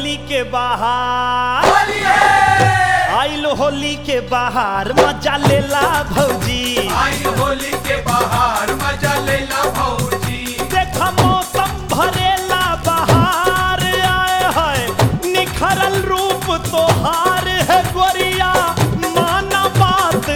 होली के बाहर होली है आइल होली के बाहर मजा लेला भौजी आई होली के बाहर मजा लेला भौजी देखा मौसम भरेला बहार आए है निखरल रूप तोहार है गोरिया माना बात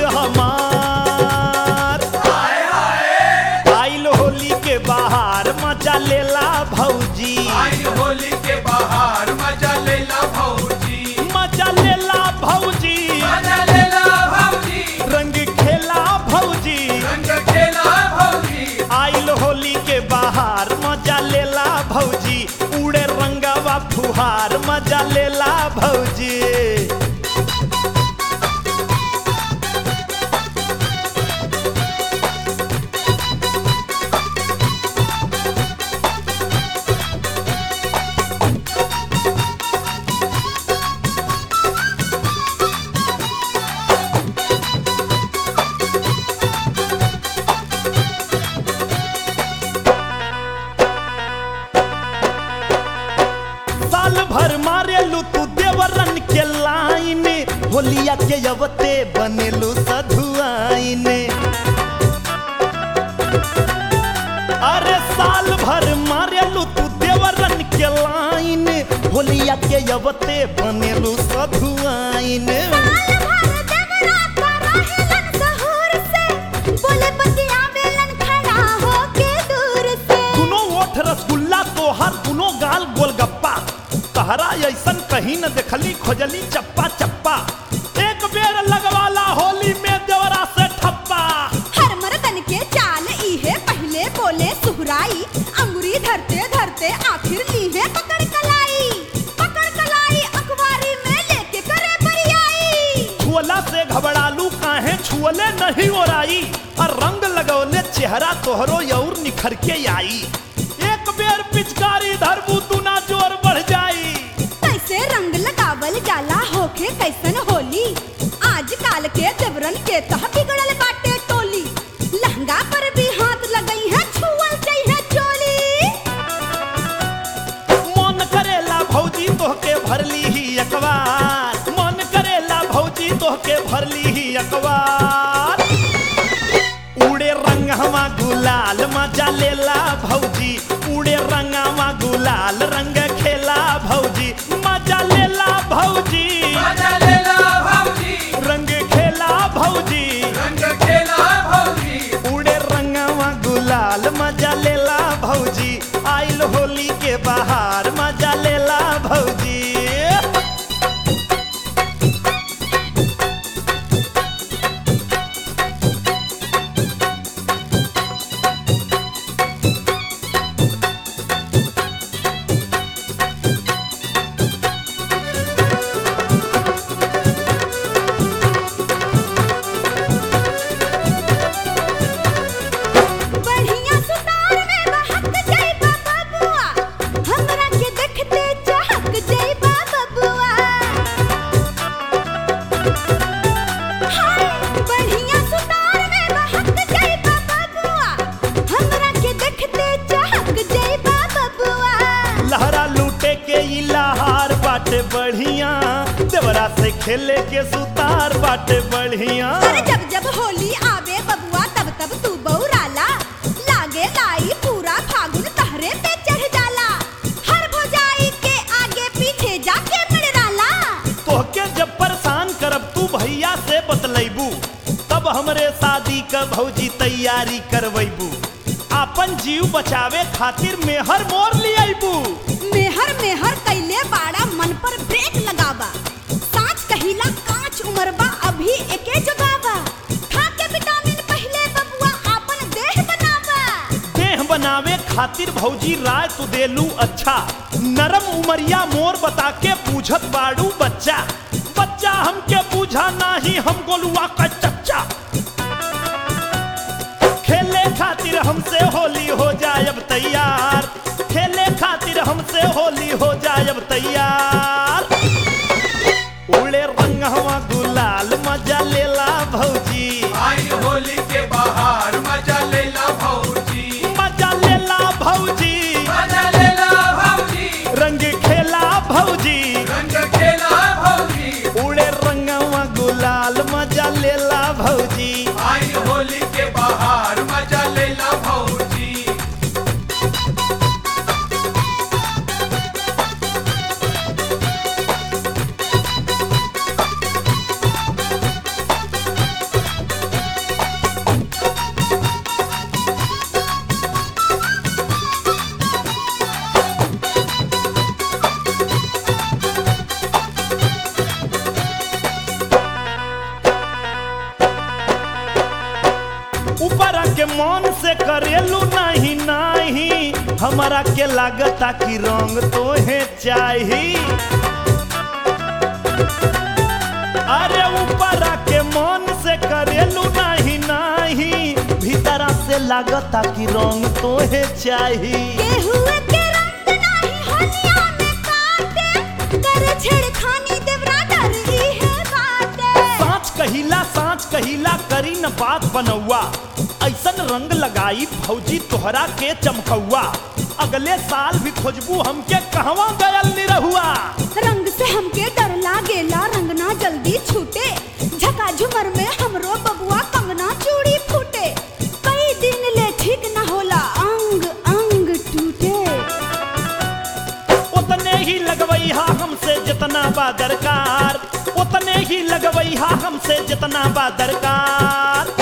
हमार हाय हाय आइल होली के बाहर मजा लेला भौजी आई होली के बाहर मजा लेला भौजी मजा लेला भौजी मजा लेला भौजी रंग खेला भौजी रंग खेला भौजी आइल होली के बाहर मजा लेला भौजी उड़े रंगवा फुहार मजा लेला भौजी साल भर मारेलू तू देवरन के लाइन होलिया के अवते बनेलू सधुआइन अरे साल भर मारेलू तू देवरन के लाइन होलिया के अवते बनेलू सधुआइन दुनो ओठ रसगुल्ला तोहर दुनो गाल गोलगप्पा तहरा ऐसन कहीं न देखली खोजली चप्पा चप्पा एक बेर लगवाला होली में देवरा से ठप्पा अंगुरी धरते धरते आखिर लीहे पकड़ कलाई पकड़ कलाई अखबारी में लेके करे बरियाई छुअला से घबरालू काहे छुअले नहीं ओराई और रंग लगौले चेहरा तोहरो और निखर के आई एक बेर पिचकारी धरबू तू ना जोर बढ़ जाई कैसे रंग लगावल जाला होके कैसन होली आज काल के देवरन के तह बिगड़ल बाटे टोली लहंगा पर भी हाथ लगई है छुअल चाहिए चोली मन करेला भौजी तोहके भरली ही अखबार मन करेला भौजी तोहके भरली ही अखबार उड़े रंगवा गुलाल मजा लेला भौजी उड़े रंगवा गुलाल रंग खेला भौजी मजा लेला भौजी मजा लेला भौजी रंग खेला भौजी रंग खेला भौजी उड़े रंगवा गुलाल मजा लेला भौजी आइल होली के बाहर मजा लेला भौजी बढ़िया सुतार में बहक जाइबा बबुआ हमरा के देखते चहक जाइबा बबुआ हाय बढ़िया सुतार में बहक जाइबा बबुआ हमरा के देखते चहक जाइबा बबुआ लहरा लूटे के ई लहार बाटे बढ़िया देवरा से खेले के सुतार बाटे बढ़िया अरे जब जब होली आवे बबुआ तब तब तू बौराला लागे लाई पूरा फागुन तहरे पे चढ़ जाला हर भौजाई के आगे पीछे जाके मिड़राला तोहके जब परेशान करब तू भैया से बतलैबू तब हमरे शादी का भौजी तैयारी करवैबू आपन जीव बचावे खातिर मेहर मोर लियाबू मेहर मेहर कैले बाड़ा मन पर ब्रेक लगावा साच कहिला कांच उमरबा अभी एके जगावा खा के विटामिन पहले बबुआ आपन देह बनावा देह बनावे खातिर भौजी राय तू देलू अच्छा नरम उमरिया मोर बता के पूछत बाड़ू बच्चा बच्चा हमके पूछा नाही हम गोलुआ का चच्चा खेले खातिर हमसे होली हो जाए अब तैयार खेले खातिर हमसे होली हो जाए अब तैयार उड़े रंगवा गुलाल मजा लेला भौजी आई होली के बाहर मजा लेला भौजी मजा लेला भौजी मजा लेला भौजी रंग खेला भौजी से करेलू नहीं नहीं हमारा के लागता कि रंग तोहे चाही अरे ऊपर के मन से करेलू नहीं नहीं भीतरा से लागता कि रंग तोहे चाही केहुए के रंग नाही होलिया में काटे करे छेड़खानी देवरा डर ही है बाटे साँच कहिला साँच कहिला करी न बात बनौआ ऐसन रंग लगाई भौजी तोहरा के चमकौआ अगले साल भी खोजबू हमके कहवा गयल निरहुआ रंग से हमके डर लागेला रंग ना जल्दी छूटे झका झुमर में हमरो बबुआ कंगना चूड़ी फूटे कई दिन ले ठीक ना होला अंग अंग टूटे उतने ही लगवैहा हमसे जितना बा दरकार उतने ही लगवैहा हमसे जितना बा दरकार